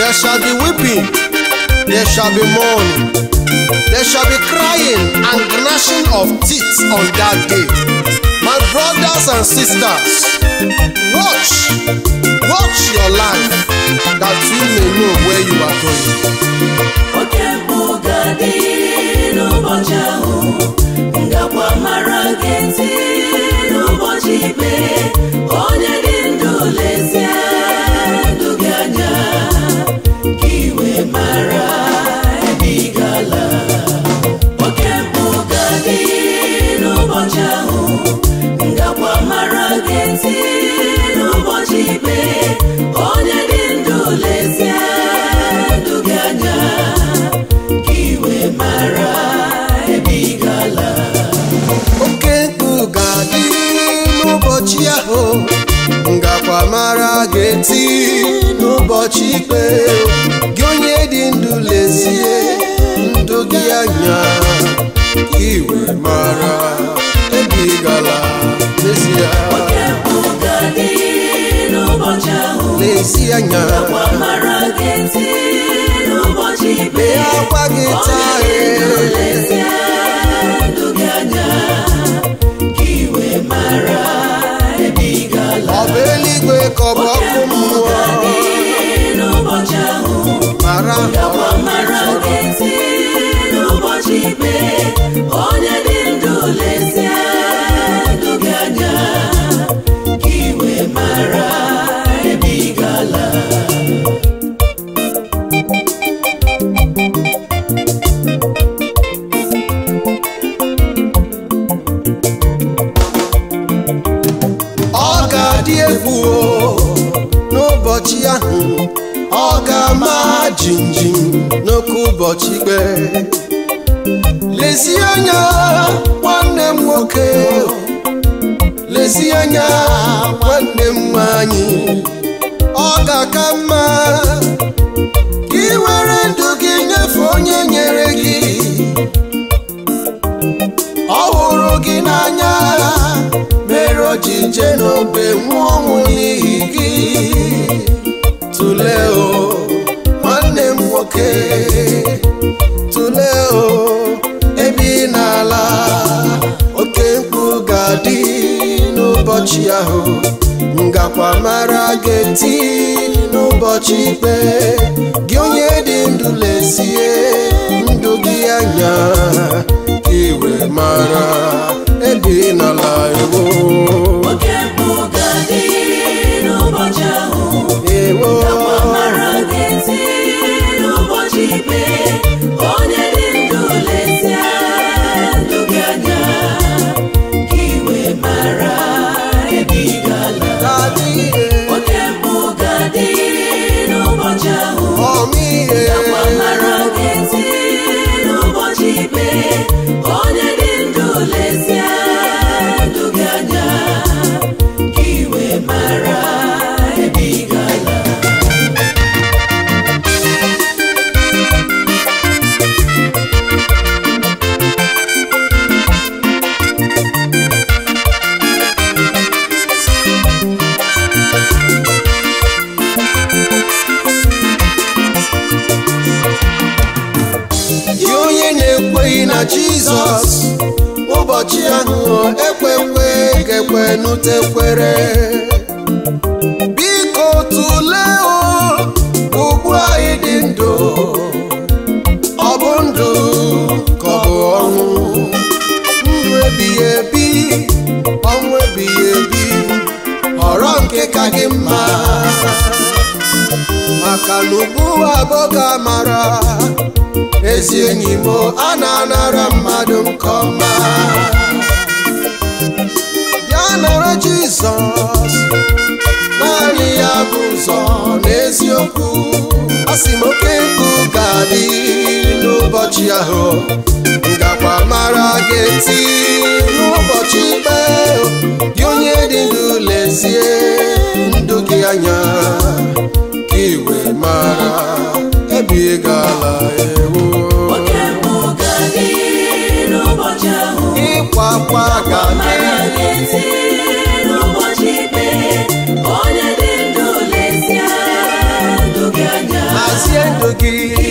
There shall be weeping, there shall be mourning, there shall be crying and gnashing of teeth on that day. My brothers and sisters, watch, watch your life that you may know where you are going. oke mkpu ga-adị n'ụbọchị ahụ ngakwa mara gị ntị n'ụbọchị ikpe onye dị ndụ lezie ndụ gị anya ka iwe mara ebe ị gala oke mkpu ga-adị n'ụbọchị ahụ ngakwa mara gị ntị n'ụbọchị ikpe onye dị ndụ lezie ndụ gị anya ka iwe mara ebe ị gala oke mkpu ga-adị n'ụbọchị ahụ ngakwa mara ga-eti n'ụbọchị ikpe gị onye dị ndụ lezie ndụ gị anya ka iwe mara ebe ị gara n'ezie oke mkpu ga-adị n'ụbọchị ahụ n'ezi anya ngakwa mara gị ntị n'ụbọchị ikpe lee akwa gị taa onye dị ndụ ee. lezie ndụ gị anya ka iwe mara ebe ị gala ọ bụ eluigwe ka ọ bụ ọkụ mmụọ n'ụbọchị ahụ mara gakwa mara gị ntị n'ụbọchị ikpe onye dị ndụ lezie ndụ gị anya ka iwe mara ebe ị gala ọ ga-adị egwu o, n'ụbọchị ahụ ọ ga-ama jinjin n'oke ụbọchị ikpe lezie anya nwanne m nwoke lezie anya nwanne m nwanyị ọ ga-aka mma ka ị were ndụ gị nyefee onye nyere gị ọ hụrụ gị n'anya mere o ji je n'obe nwụọ ọnwụ n'ihi gị tụlee o nwanne m nwoke tụlee o ebe ị na-ala oke mkpu ga-adị n'ụbọchị ahụ ngakwa mara ga-eti n'ụbọchị ikpe gị onye dị ndụ lezie ndụ gị anya ka iwe mara ebe ị nala ewo oke mkpu ga-adị n'ụbọchị ahụ ewo gakwa mara gị ntị n'ụbọchị ikpe onye dị ndụ lezie ndụ gị anya ka iwe mara ebe ị gala ga-adị oke mkpu ga-adị n'ụbọchị ahụ ọmịihe gakwa mara gị ntị n'ụbọchị ikpe onye dị ndụ lezie ndụ gị anya ka iwe mara ebe ị gala gị onye na-ekweghị na jizọs ụbọchị ahụ ekwekwe ga-ekwe n'utekwere biko tụlee o ugbu anyị dị ndụ ọ bụ ndụ ka ọ bụ ọnwụ ndụ ebighị ebi ọnwụ ebighị ebi họrọ nke ka gị mma maka na ugbu abụọ amara ezi enyi m a na-anara mmadụ nke ọma ya nara jizọs naanị ya bụ ụzọ n'eziokwu asị m oke mkpu ga-adị n'ụbọchị ahụ ngakwa mara ga-eti n'ụbọchị ikpe gị onye dị ndụ lezie ndụ gị anya ka iwe mara ebe ị gala ewo oke mkpu ga-adị n'ụbọchị ahụ ịkwa akwa ga-adị mara gị ntị n'ụbọchị ikpe onye dị ndụ lezie ndụ gị anya gị